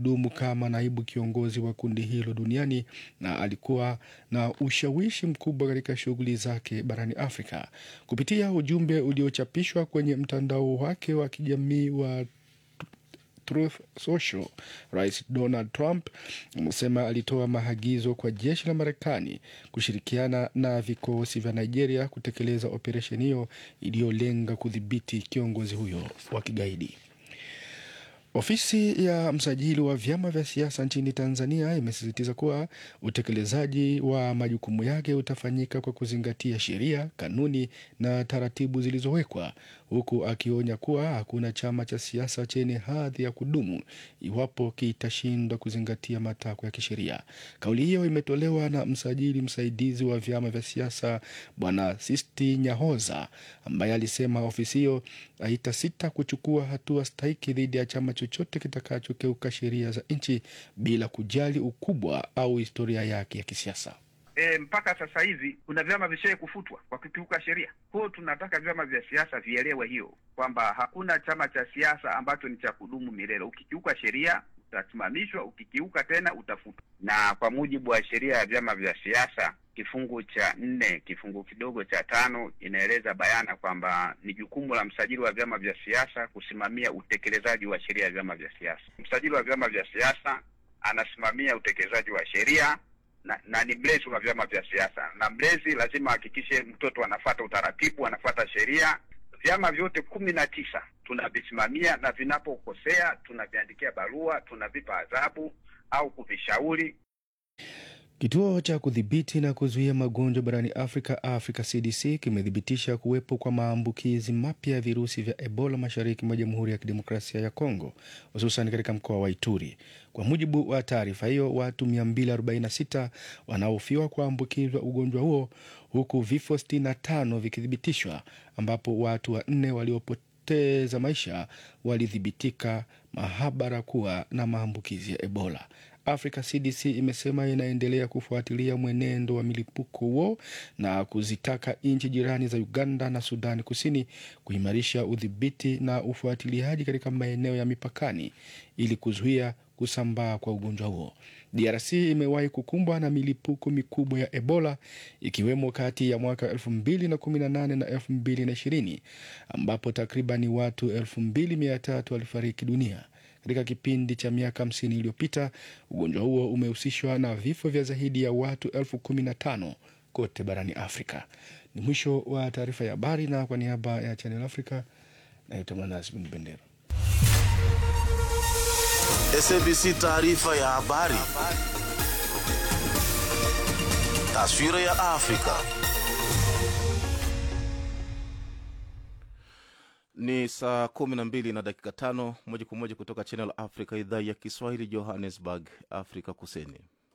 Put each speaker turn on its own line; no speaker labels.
alihudumu kama naibu kiongozi wa kundi hilo duniani na alikuwa na ushawishi mkubwa katika shughuli zake barani Afrika. Kupitia ujumbe uliochapishwa kwenye mtandao wake wa kijamii wa Truth Social, Rais Donald Trump amesema alitoa maagizo kwa jeshi la Marekani kushirikiana na vikosi vya Nigeria kutekeleza operesheni hiyo iliyolenga kudhibiti kiongozi huyo wa kigaidi. Ofisi ya msajili wa vyama vya siasa nchini Tanzania imesisitiza kuwa utekelezaji wa majukumu yake utafanyika kwa kuzingatia sheria, kanuni na taratibu zilizowekwa, huku akionya kuwa hakuna chama cha siasa chenye hadhi ya kudumu iwapo kitashindwa kuzingatia matakwa ya kisheria. Kauli hiyo imetolewa na msajili msaidizi wa vyama vya siasa Bwana Sisti Nyahoza, ambaye alisema ofisi hiyo haitasita kuchukua hatua stahiki dhidi ya chama chochote kitakachokeuka sheria za nchi bila kujali ukubwa au historia yake ya kisiasa.
E, mpaka sasa hivi kuna vyama vishawahi kufutwa kwa kukiuka sheria. Kwa hiyo tunataka vyama vya siasa vielewe hiyo kwamba hakuna chama cha siasa ambacho ni cha kudumu milele. Ukikiuka sheria utasimamishwa, ukikiuka tena utafutwa. Na kwa mujibu wa sheria ya vyama vya siasa kifungu cha nne kifungu kidogo cha tano inaeleza bayana kwamba ni jukumu la msajili wa vyama vya siasa kusimamia utekelezaji wa sheria ya vyama vya siasa. Msajili wa vyama vya siasa anasimamia utekelezaji wa sheria na, na ni mlezi wa vyama vya siasa, na mlezi lazima ahakikishe mtoto anafata utaratibu, anafata sheria. Vyama vyote kumi na tisa tunavisimamia, na vinapokosea tunaviandikia barua, tunavipa adhabu au kuvishauri.
Kituo cha kudhibiti na kuzuia magonjwa barani Afrika, Africa CDC, kimethibitisha kuwepo kwa maambukizi mapya ya virusi vya Ebola mashariki mwa Jamhuri ya Kidemokrasia ya Kongo, hususan katika mkoa wa Ituri. Kwa mujibu wa taarifa hiyo, watu 246 wanaohofiwa kuambukizwa ugonjwa huo, huku vifo 65 vikithibitishwa, ambapo watu wanne waliopoteza maisha walithibitika mahabara kuwa na maambukizi ya Ebola. Africa CDC imesema inaendelea kufuatilia mwenendo wa milipuko huo na kuzitaka nchi jirani za Uganda na Sudani Kusini kuimarisha udhibiti na ufuatiliaji katika maeneo ya mipakani ili kuzuia kusambaa kwa ugonjwa huo. DRC imewahi kukumbwa na milipuko mikubwa ya Ebola ikiwemo kati ya mwaka 2018 na 2020 ambapo takribani watu 2300 walifariki dunia. Katika kipindi cha miaka 50 iliyopita, ugonjwa huo umehusishwa na vifo vya zaidi ya watu elfu kumi na tano kote barani Afrika. Ni mwisho wa taarifa ya habari, na kwa niaba ya Channel Africa naitwa Mananas Bin Bendera.
SABC taarifa ya habari. Taswira ya Afrika.
Ni saa kumi na mbili na dakika tano moja kwa moja kutoka Channel Africa, idhaa ya Kiswahili, Johannesburg, Afrika Kusini.